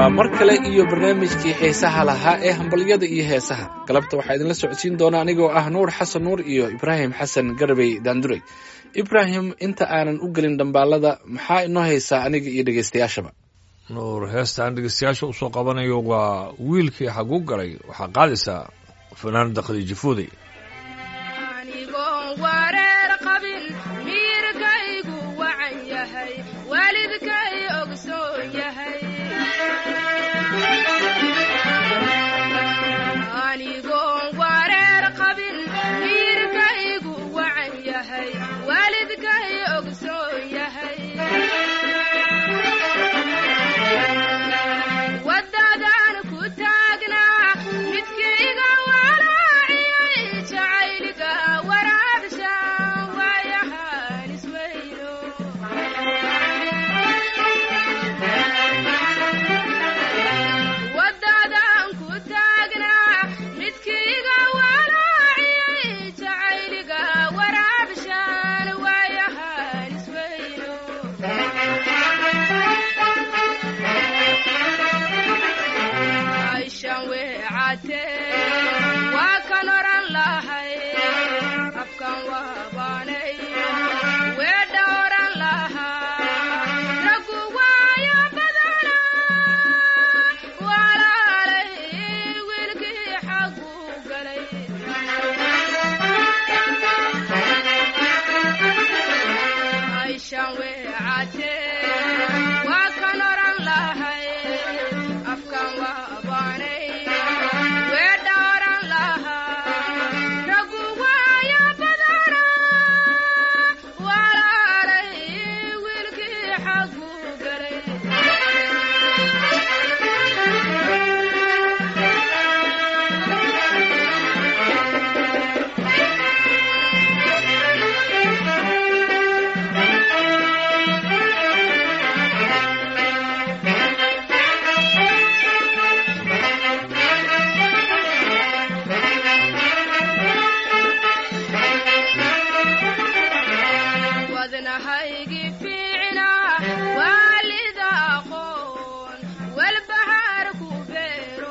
waa mar kale iyo barnaamijkii xiisaha lahaa ee hambalyada iyo heesaha galabta waxaa idinla socodsiin doona anigoo ah nuur xasan nuur iyo ibraahim xasan garbey daanduray ibraahim inta aanan u gelin dhambaalada maxaa inoo haysaa aniga iyo dhegeystayaashaba nuur heestaan dhegeystayaasha usoo qabanayo waa wiilkii xagu galay waxaa qaadaysaa fanaanada khadiija fooday anigoon wareer qabin miirkaygu wacan yahay waalidkay ogsoon yahay anigoon wareer qabin miirkaygu wacan yahay waalidkay ogsoon yahay waddadan ku taagnaa midkayga walaaciyay jacayliga waraabsha waayahaan isweyno waddadan ku taagnaa midkayga walaaciyay jacayliga waraabshaan waayahaan isweyno aishan weecatee waa kan oran lahay afkan waabaanay weedha oran lahaa raggu waayo badana walaalay wiilkii xagu galay aishan weecatee waa kan oran lahay afkan waabaanay weedha oran lahaa raggu waayo badana walaalay wiilkii xagu galay wadnahaygii fiicna waalida aqoon walbahaar ku beero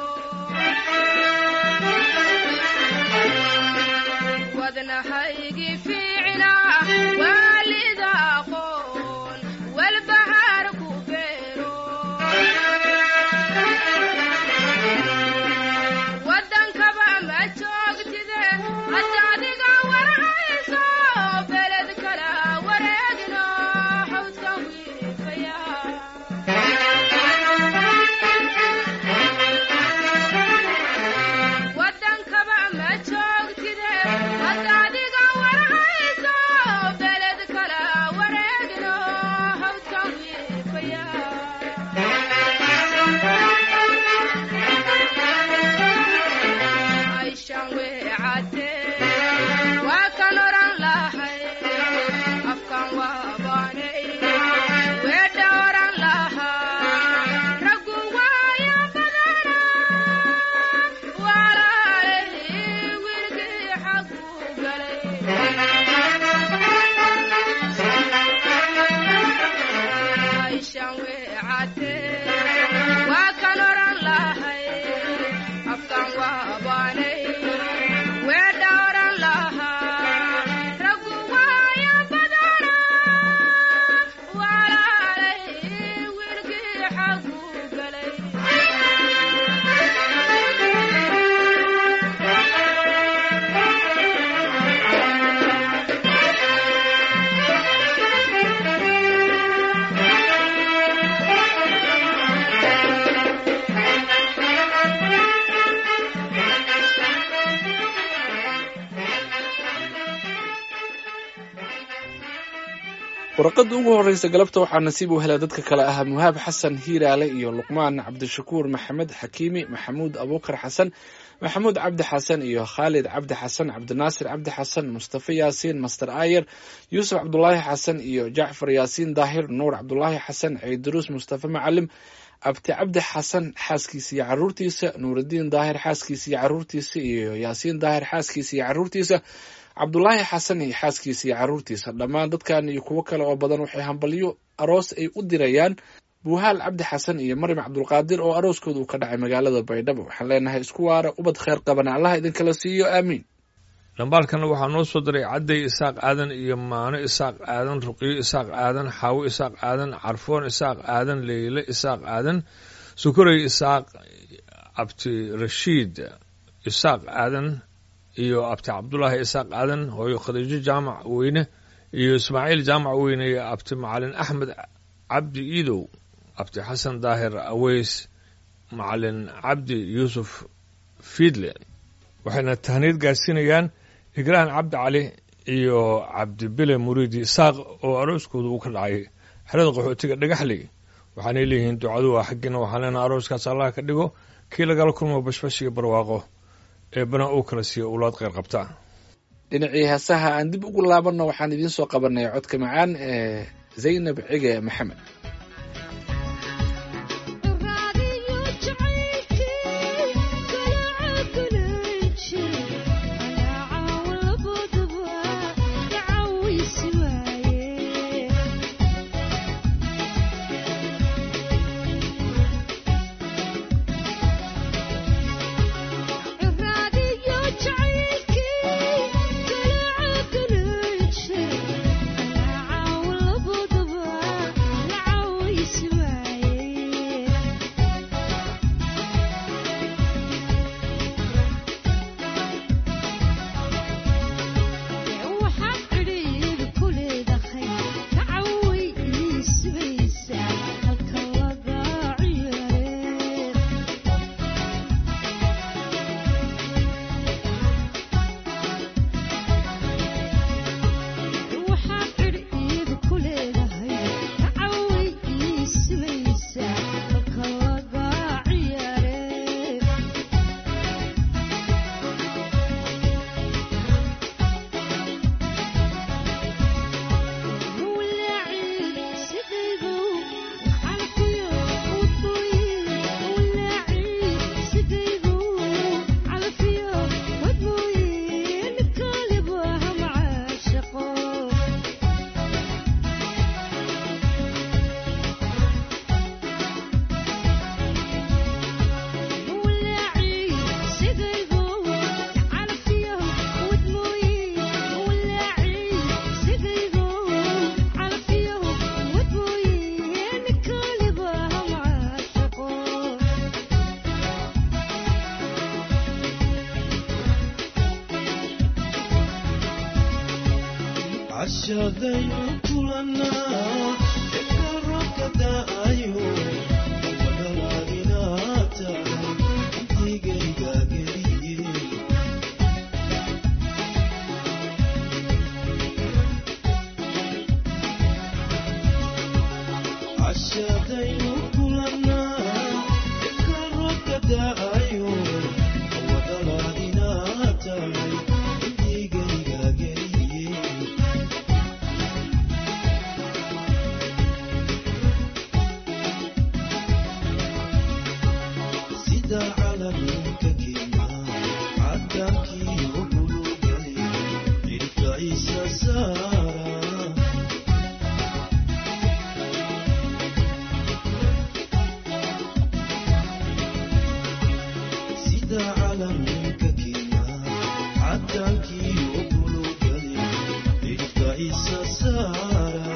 wadnahaygii fiicna waalida aqoon walbahaar ku beero wadankaba ma joogtide hadda adiga warhayso beled kala wareegno hawdka wiifaya wadankaba ma joogtide hadda adiga warhayso beled kala wareegno hawdka wiifaya aishan weecatee waa kan oran lahay afkan waabaanay weedha oran lahaa raggu waayo badana walaalay wiilkii xagu galay aishan weecatee waa kan oran lahay afkan waabaanay weedha oran lahaa raggu waayo badana walaalay wiilkii xagu galay warqadda ugu horreysa galabta waxaa nasiib u helay dadka kale ah muhaab xasan hiiraale iyo luqmaan cabdishakuur maxamed xakiimi maxamuud abuukar xasan maxamuud cabdi xasan iyo khaalid cabdi xasan cabdinaasir cabdi xasan mustafa yaasiin master ayer yuusuf cabdulaahi xasan iyo jacfar yaasiin daahir nuur cabdulaahi xasan ciiduruus mustafa macalim abti cabdi xasan xaaskiisa iyo caruurtiisa nuurudiin daahir xaaskiisa iyo caruurtiisa iyo yaasiin daahir xaaskiisa iyo caruurtiisa cabdulaahi xasan iyo xaaskiisa iyo caruurtiisa dhammaan dadkan iyo kuwo kale oo badan waxay hambalyo aroos ay u dirayaan buuhaal cabdi xasan iyo maryam cabdulqaadir oo arooskooda uu ka dhacay magaalada baydhabo waxaan leenahay isku waara ubad kheyr qabana allaha idinkala siiyo aamiin dhambaalkana waxaa noo soo diray cadday isaaq aadan iyo maano isaaq aadan ruqiyo isaaq aadan xaawo isaaq aadan carfoon isaaq aadan leyle isaaq aadan sukurey isaaq abti rashiid isaaq aadan iyo abti cabdulaahi isaaq aadan hooyo khadiijo jaamac weyne iyo ismaaciil jaamac weyne iyo abti macalin axmed cabdi iidow abti xasan daahir aweys macalin cabdi yuusuf fiidle waxayna tahniid gaarsiinayaan igraan cabdi cali iyo cabdibile muriidi isaaq oo arooskooda uu ka dhacay xerada qaxootiga dhagaxley waxaanay leeyihiin ducadu waa xaggiina waxaan leenaha arooskaas allah ka dhigo kii lagala kulmo bashbash iyo barwaaqo eebbana uu kala siiyo owlaad kheyr qabta dhinacii heesaha aan dib ugu laabanno waxaan idiin soo qabanay codka macaan ee zaynab cige maxamed cashadaynu kulanaa ekarobka da'ayo wadalaadinaa tahay intigayga geliye cashadaynu kulanaa ekarobka da'ayo wadalaadinaa tahay intigayga geliye sida calanka kenya cadankii ubulugali cirka isa saara sida calanka kenya cadankii ubulugali cirka isa saara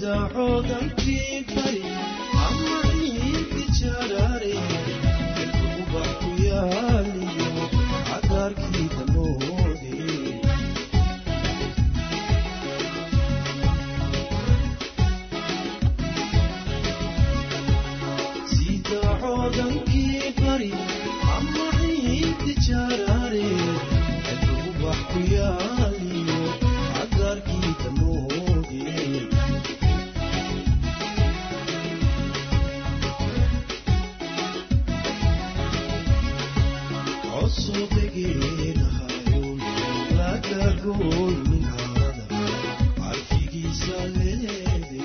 sida coodankii bari ama ciidki jaraare ubax ku yaaliyo cagaarkii damoode sida coodankii bari ama ciidki jaraare ubax ku yaaliyo cagaarkii damoode cusubigeenahayo lagagoy min harada carfigiisa leede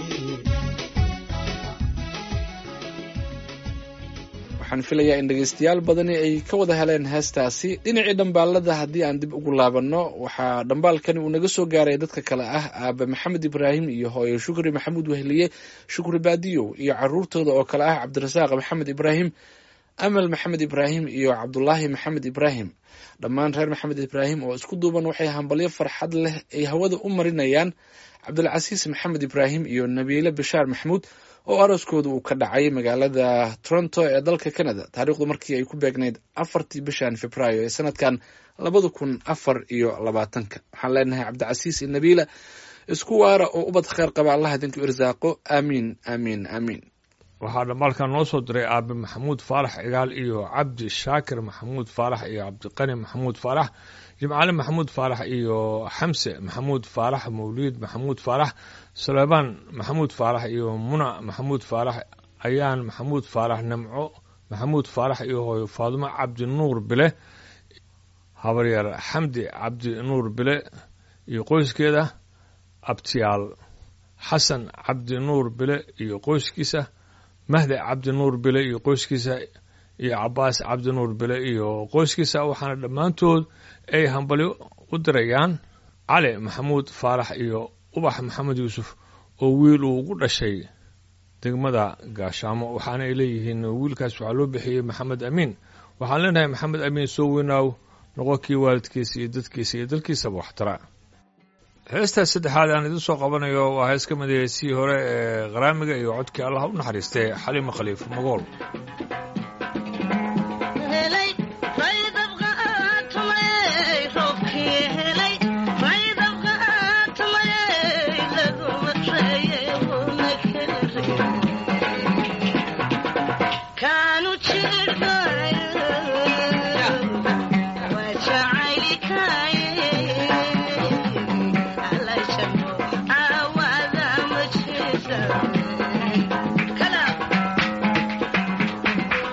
waxaan filayaa in dhegaystayaal badani ay ka wada heleen heestaasi dhinacii dhambaalada haddii aan dib ugu laabanno waxaa dhambaalkani uu naga soo gaaray dadka kale ah aabe maxamed ibraahim iyo hooyo shukri maxamuud wehliye shukri baadiyow iyo caruurtooda oo kale ah cabdirasaaq maxamed ibraahim amal maxamed ibraahim iyo cabdulaahi maxamed ibraahim dhammaan reer maxamed ibraahim oo isku duuban waxay hambalyo farxad leh ay hawada u marinayaan cabdulcasiis maxamed ibraahim iyo nabiile bishaar maxamuud oo arooskooda uu ka dhacay magaalada toronto ee dalka canada taariikhdu markii ay ku beegnayd afartii bishan februaayo ee sanadkan labada kun afar iyo labaatanka waxaan leenahay cabdicasiis iyo nabiila isku waara oo ubad kheyr qaba allah idinku irsaaqo aamiin aamiin aamiin waxaa dhambaalkan noo soo diray aabe maxamuud faarax cigaal iyo cabdi shaakir maxamuud faarax iyo cabdiqani maxamuud faarax jimcaale maxamuud faarax iyo xamse maxamuud faarax mawliid maxamuud faarax suleymaan maxamuud faarax iyo muna maxamuud faarax ayaan maxamuud faarax namco maxamuud faarax iyo hooyo faadumo cabdi nuur bile habaryar xamdi cabdi nuur bile iyo qoyskeeda abtiyaal xasan cabdi nuur bile iyo qoyskiisa mahde cabdi nuur bile iyo qoyskiisa iyo cabaas cabdi nuur bile iyo qoyskiisa waxaana dhammaantood ay hambalyo u dirayaan cali maxamuud faarax iyo ubax maxamed yuusuf oo wiil uu ugu dhashay degmada gaashaamo waxaana ay leeyihiin wiilkaas waxaa loo bixiyey maxamed amiin waxaan leenahay maxamed amiin soo weynaaw noqo kii waalidkiisa iyo dadkiisa iyo dalkiisaba waxtara heestaas saddexaad aan idin soo qabanayo waa hees ka mid ah heesihii hore ee qaraamiga iyo codkii allah u naxariistay xalima khaliif magool helay faydabqa aatumay roobkii helay faydabqa aatumay laguma reeye una kere kaanu jirdhay waa jacaylikaye alashamo aawada ma jeesa kala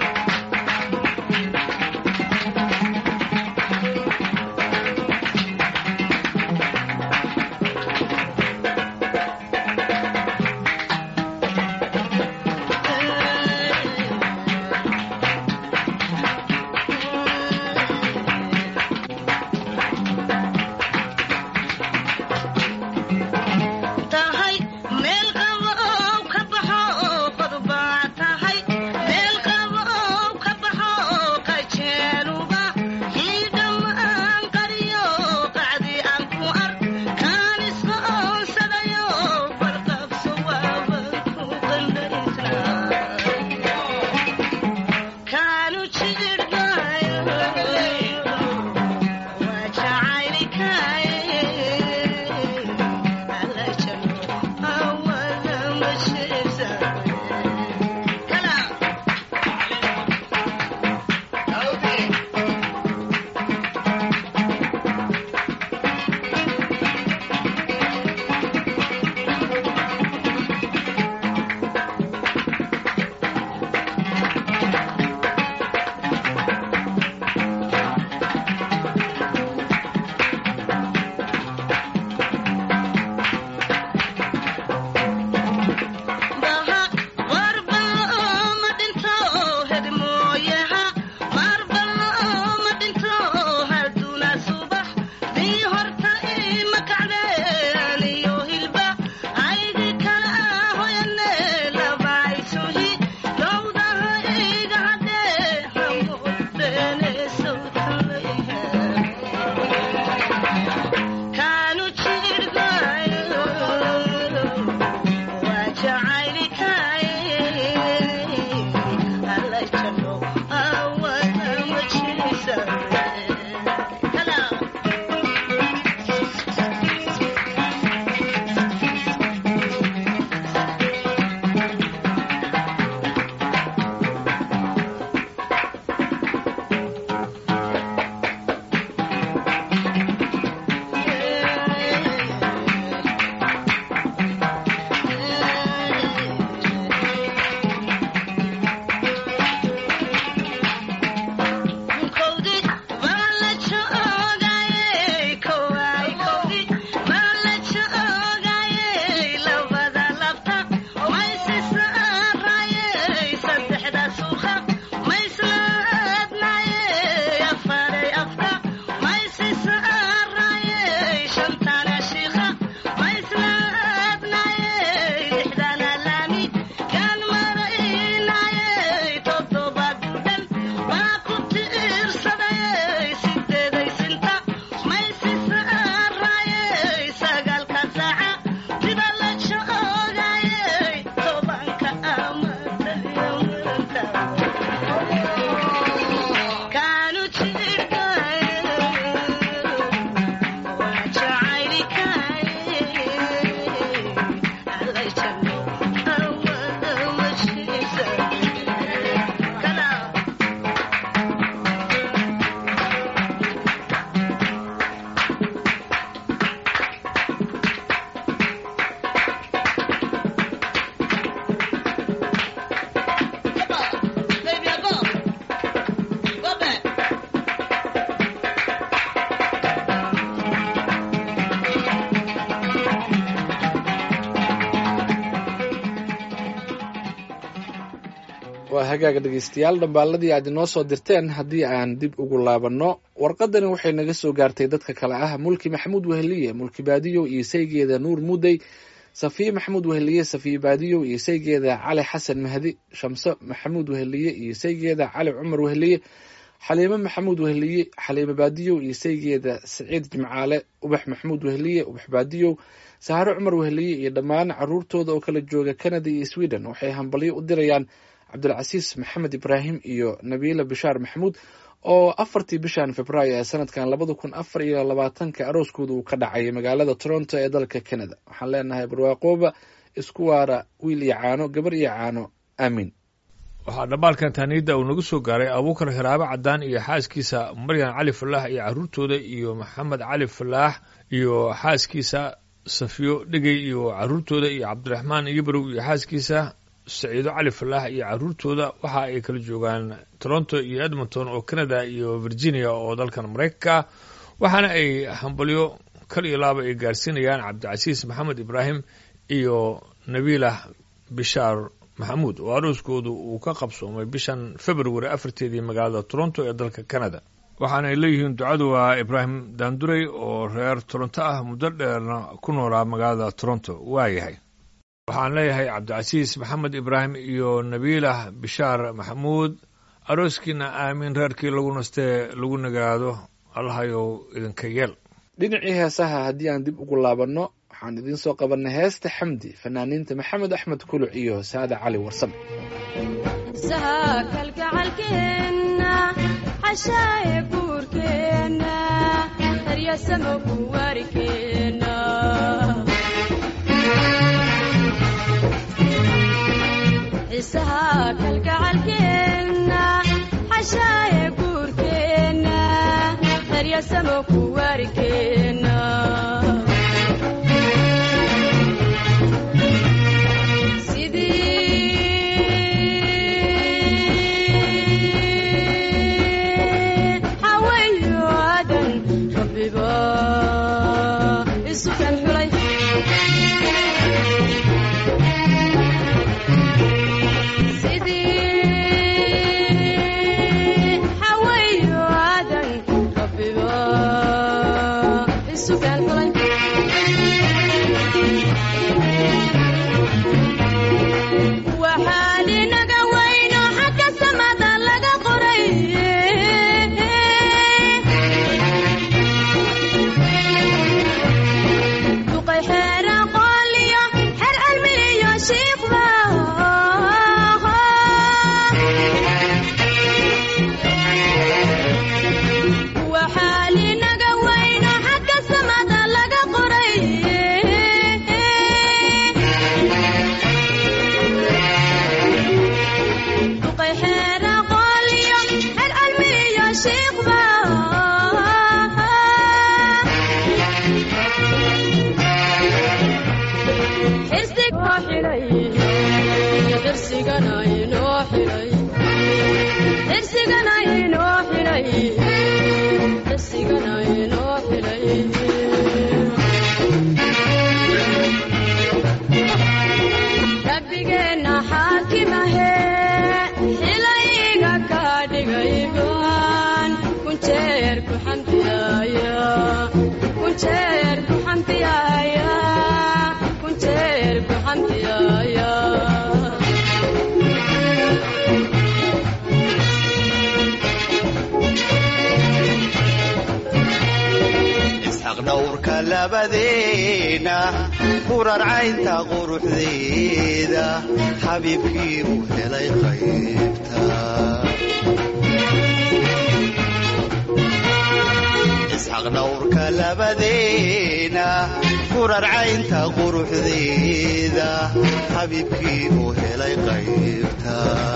waa hagaaga dhegaystayaal dhambaaladii aad inoo soo dirteen haddii aan dib ugu laabanno warqadani waxay naga soo gaartay dadka kale ah mulki maxamuud weheliye mulki baadiyow iyo saygeeda nuur mudey safiye maxamuud weheliye safiye baadiyow iyo saygeeda cali xasan mahdi shamso maxamuud weheliye iyo saygeeda cali cumar weheliye xaliime maxamuud weheliye xaliime baadiyow iyo saygeeda saciid jimcaale ubax maxamuud weheliye ubax baadiyow saharo cumar weheliye iyo dhammaan caruurtooda oo kala jooga canada iyo sweden waxay hambalyo u dirayaan cabdulcasiis maxamed ibraahim iyo nabiila bishaar maxamuud oo afartii bishan februaayo ee sanadkan labada kun afar iyo labaatanka arooskooda uu ka dhacay magaalada toronto ee dalka canada waxaan leenahay barwaaqooba isku waara wiil iyo caano gabar iyo caano aamiin waxaa dhambaalkan taaniidda uu nagu soo gaaray abuukar hiraabe cadaan iyo xaaskiisa maryan cali falaax iyo caruurtooda iyo maxamed cali falaax iyo xaaskiisa safiyo dhegey iyo caruurtooda iyo cabdiraxmaan iyobarow iyo xaaskiisa saciido cali falaax iyo caruurtooda waxa ay kala joogaan toronto iyo edmonton oo canada iyo virginia oo dalkan maraykanka waxaana ay hambalyo kal iyo laaba ay gaarsiinayaan cabdicasiis maxamed ibraahim iyo nabiilah bishaar maxamuud oo arooskoodu uu ka qabsoomay bishan february afarteedii magaalada toronto ee dalka canada waxaana ay leeyihiin ducadu waa ibraahim daandurey oo reer toronto ah muddo dheerna ku noolaa magaalada toronto waayahay waxaan leeyahay cabdicasiis maxamed ibraahim iyo nabiilah bishaar maxamuud arooskiina aamin reerkii lagu nastee lagu nagaado allahayow idinka yeel dhinacii heesaha haddii aan dib ugu laabanno waxaan idiin soo qabanay heesta xamdi fanaaniinta maxamed axmed kuluc iyo saada cali warsame isaha kalgacalkeenna xashaaye buurkeenna daryasamo kuwaarikeenna isaha kalgacalkeenna xashaaye buurkeenna daryasamo kuwaarikeenna sidii xawayo aadan rabbiba isu kan xulay sidii xawayo aadan rabbiba isu kan xulay waxaan inaga weyno xagga samada laga qoray duqay xeera qooliyo xer cilmiyo shiikhba waxaan inaga weyno xagga samada laga qoray duqay xeera qooliyo xer cilmiyo shiikhba xirsiga oo xidhay xirsigana inoo xidhay xirsigana inoo xidhay xirsigana inoo xidhay rabbigeenna xaakimahe xilayga ka dhigay go'aan kunjeer ku xamdiyaaya kunjeer ku xamdiyaaya kunjeer ku xamdiyaaya isxaq dhowrka labadeena kurarcaynta quruxdeeda xabiibkii uu helay qaybta isxaq dhowrka labadeena kurarcaynta quruxdeeda xabiibkii uu helay qaybta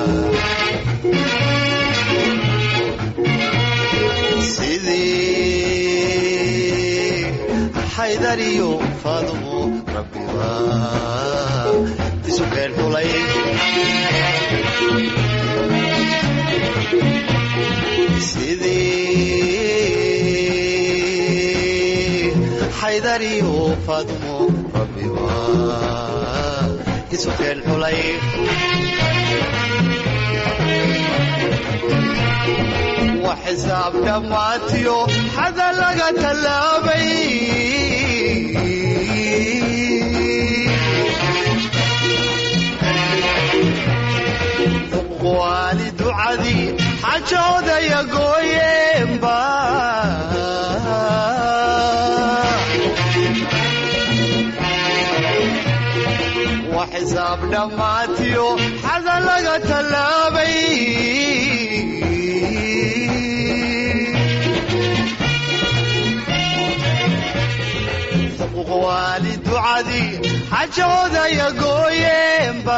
sidii xaydar iyo faadumo rabbiba isu keen xulay sidii xaydar iyo faadumo rabbiba isu keen xulay wax xisaab dhammaatiyo xada laga tallaabay waali ducadii xajoodaya gooyeenba wax xisaab dhammaatiyo xada laga tallaabay waali ducadii xajoodaya gooyeenba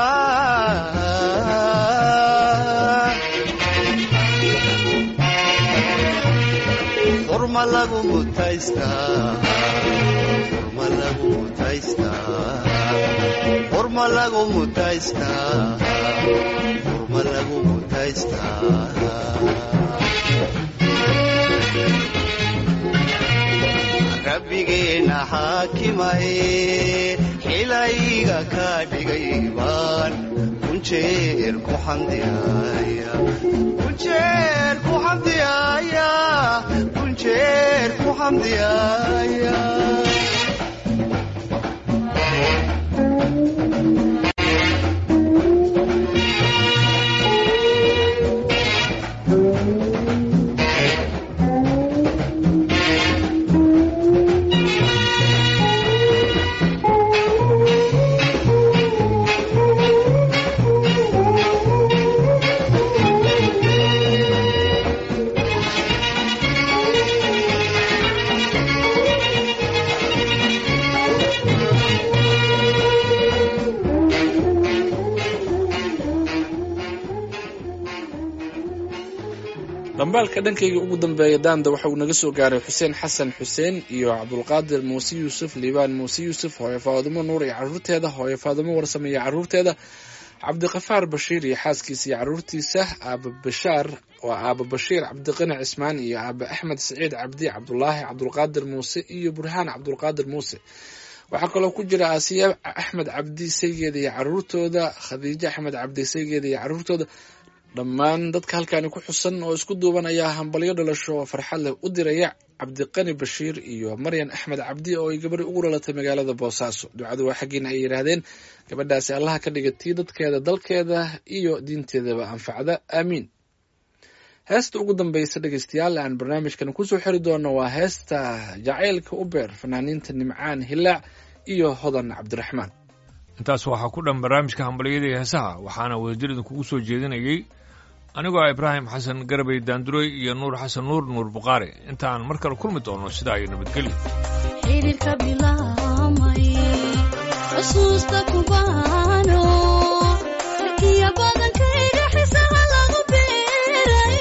furma lagu mutaystaa furma lagu mutaystaa furma lagu mutaystaa furma lagu mutaystaa rabbigeena xaakimaye xilayga ka dhigay baan kunjeer ku xamdiyaaya kunjeer ku xamdiyaaya kunjeer ku xamdiyaaya dhambaalka dhankayga ugu dambeeya daanda waxa uu naga soo gaaray xuseen xasan xuseen iyo cabdulqaadir muuse yuusuf liibaan muuse yuusuf hooyo faadimo nuur iyo caruurteeda hooyo faadimo warsame iyo caruurteeda cabdiqafaar bashiir iyo xaaskiisa iyo caruurtiisa aaba bashaar waa aaba bashiir cabdiqani cismaan iyo aaba axmed siciid cabdi cabdulaahi cabdulqaadir muuse iyo burhaan cabdulqaadir muuse waxaa kaloo ku jira aasiya axmed cabdi saygeeda iyo caruurtooda khadiijo axmed cabdi saygeeda iyo caruurtooda dhammaan dadka halkaani ku xusan oo isku duuban ayaa hambalyo dhalasho oo farxad leh u diraya cabdiqani bashiir iyo maryan axmed cabdi oo ay gabadhi ugu dhalatay magaalada boosaaso ducadu waa xaggiina ay yidhaahdeen gabadhaasi allaha ka dhiga tii dadkeeda dalkeeda iyo diinteedaba anfacda aamiin heesta ugu dambeysa dhegeystayaal aan barnaamijkan kusoo xiri doono waa heesta jacaylka u beer fanaaniinta nimcaan hilaac iyo hodan cabdiraxmaan intaas waxaa ku dhan barnaamijka hambalyada iyo heesaha waxaana wadajir idinkugu soo jeedinayey anigoo ah ibraahim xasan garabey daanduray iyo nuur xasan nuur nuur buqaari intaan mar kale kulmi doono sidaa iyo nabadgelyo xidhiirka bilaamay xusuusta kubaano sarkiya badankayga xisaha lagu beeray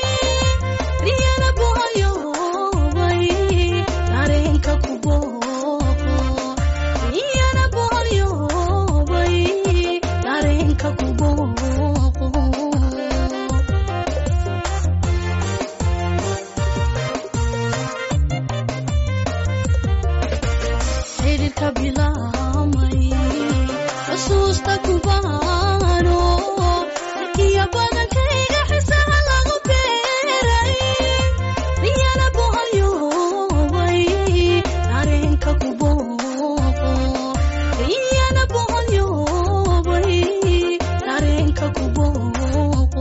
riyana boholyoobay dareenka ku booqo riyana boholyoobay dareenka ku booqo xidhiirka bilaamay xusuusta kubaano sarkiya badankayga xisaha lagu beeray riyana boholyoobay dareenka ku booqo riyana boholyoobay dareenka ku booqo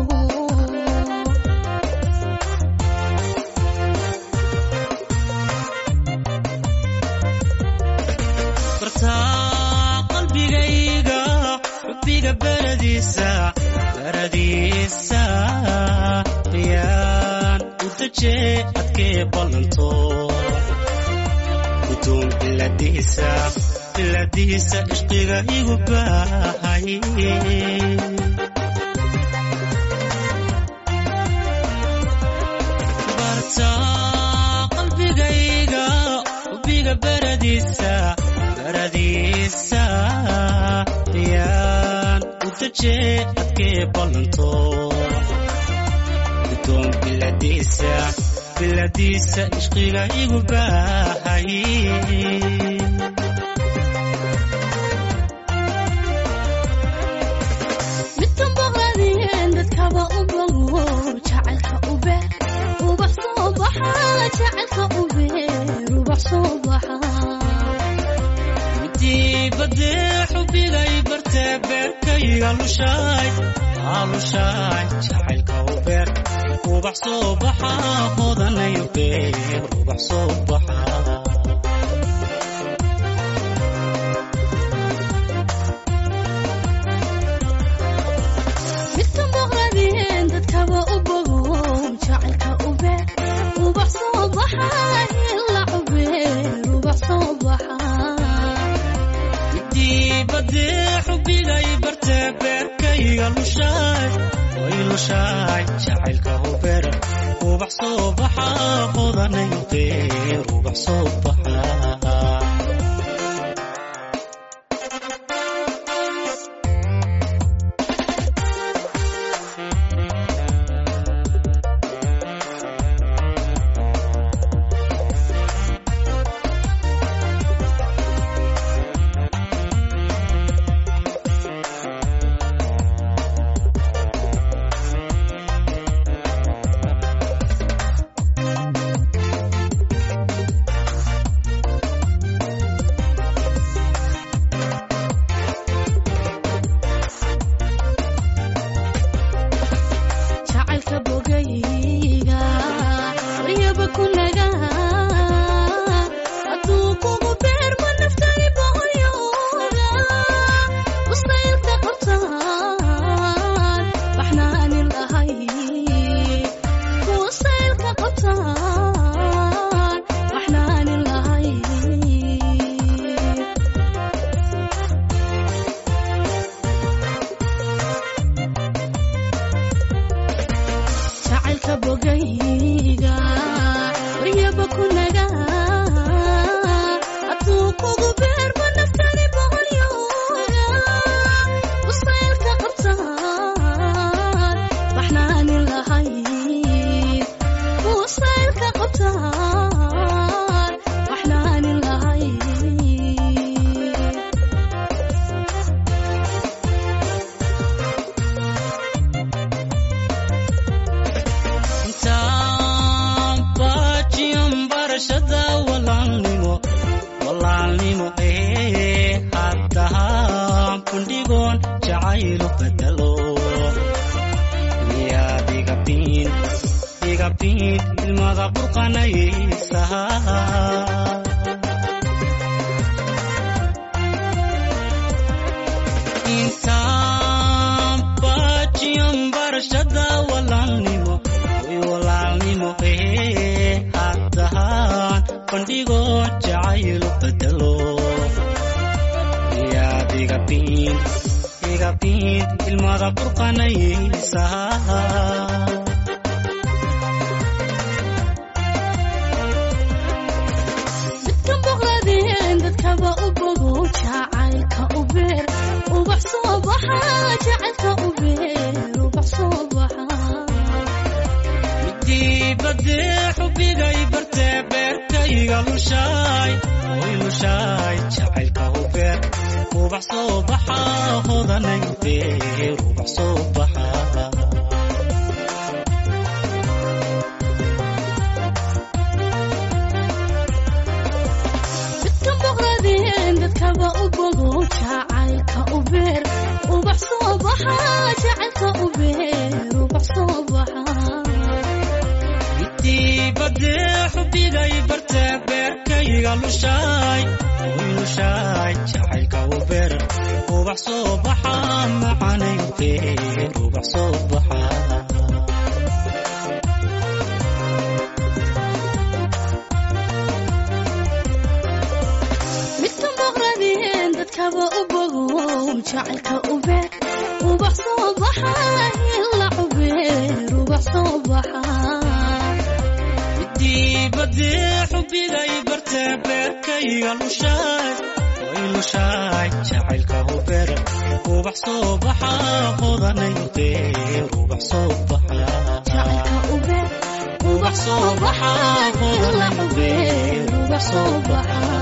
bartaa qalbigayga xubbiga beradiisa beradiisa yaan u daje adkee ballanto gudoon biladiisa biladiisa ishqiga igu baahay bartaa qalbigayga xubbiga beradiisa beradiisa yaan u daje adkee ballanto gudoon biladiisa biladiisa ishqiga igu baahay midkan boqladeen dadkaba u bogo diibadee xubigay bartee beerkayga lushaay aalushaay jacaylka u beer ubax soo baxa hodanayo beer ubax soo baxa midkan boqradeen dadkaba u bogo jacaylka u beer ubax soo baxa ila cubeer ubax soo baxa diibadee xubigay bartee beerkayga lushaay way lushaay jacaylka u beer ubax soo baxa hodanayo beer ubax soo baxa jacaylka bogayga waryaba kunaga hadduu kugu beerma naftani boqolyooda mustaylka qabtaan baxnaanin lahay mustaylka qabtaan baxnaanin lahay jacaylka bogayga waryaba kunaga hadduu kugu beerma naftani boqolyooda mustaylka qabtaan baxnaanin lahay mustaylka qabtaan baxnaanin lahay intaan baajiyan barashada walaalnimo walaalnimo ee haddahaan bandhigoon jacaylu bedelo miyaad igabiin igabiin ilmada burqanaysaha intaan baajiyan barashada walaalnimo way walaalnimo ee haddahaan bandhigo jacaylu bedelo miyaad igabiin igabiin ilmada burqanaysaha midkan boqladeen dadkaba u bogo jacaylka u beer ubax soo baxa jacaylka u beer ubax soo baxa diibadee xubigay bartee beerkayga lushaay way lushaay jacaylka u beer ubax soo baxa hodanayo beer ubax soo baxa midkan boqladeen dadkaba u bogo jacaylka u beer ubax soo baxa jacaylka u beer ubax soo baxa diibadee xubigay bartee beerkayga lushaay way lushaay jacaylka u beer ubax soo baxa macanayo beer ubax soo baxa midkan boqradeen dadkaba u bogo jacaylka u beer ubax soo baxa ila cubeer ubax soo baxa diibadee xubigay bartee beerkayga lushaay way lushaay jacaylka u beer ubax soo baxa hodanayo beer ubax soo baxa jacaylka u beer ubax soo baxa ila cubeer ubax soo baxa